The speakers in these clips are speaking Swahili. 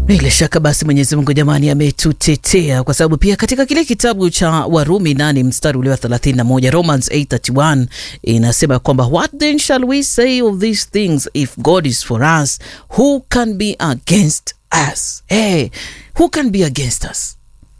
Bila shaka basi Mwenyezi Mungu jamani ametutetea kwa sababu pia katika kile kitabu cha Warumi nane mstari ule wa 31 Romans 8:31 inasema kwamba what then shall we say of these things if God is for us who can be against us hey, who can be against us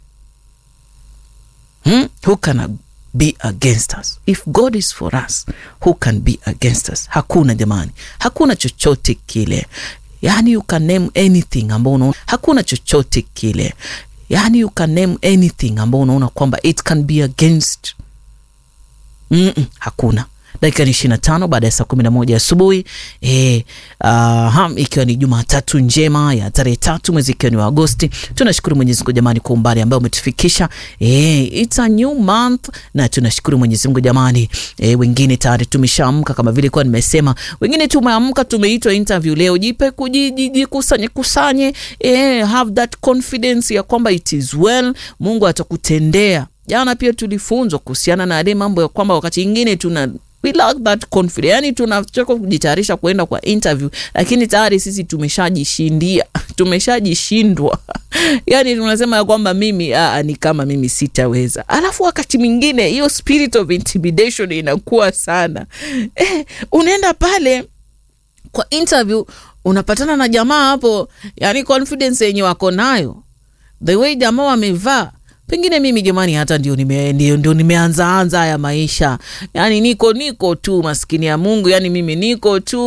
hmm? who can be against us if God is for us who can be against us hakuna jamani hakuna chochote kile yani you can name anything ambao unaona hakuna chochote kile yani you can name anything ambao unaona kwamba it can be against mm -mm, hakuna dakika ni ishirini na tano baada ya saa kumi na moja asubuhi e, uh, ikiwa ni Jumatatu njema ya tarehe tatu mwezi ikiwa ni wa Agosti. Tunashukuru Mwenyezi Mungu jamani kwa umbali ambao umetufikisha e, it's a new month, na tunashukuru Mwenyezi Mungu jamani e, wengine tayari tumeshaamka kama vile kwa nimesema, wengine tumeamka, tumeitwa interview leo. Jipe kujikusanye kusanye, e, have that confidence ya kwamba it is well, Mungu atakutendea. Jana pia tulifunzwa kuhusiana na yale mambo ya kwamba wakati ingine tuna we lack that confidence, yani tunachoka kujitayarisha kuenda kwa interview, lakini tayari sisi tumeshajishindia, tumeshajishindwa yani tunasema ya kwamba mimi aa, ni kama mimi sitaweza. Alafu wakati mwingine hiyo spirit of intimidation inakuwa sana eh, unaenda pale kwa interview unapatana na jamaa hapo, yani confidence yenye wako nayo, the way jamaa wamevaa pengine mimi jamani, hata ndio nime, ndio, ndio nimeanzaanza haya maisha, yani niko niko tu maskini ya Mungu, yani mimi niko tu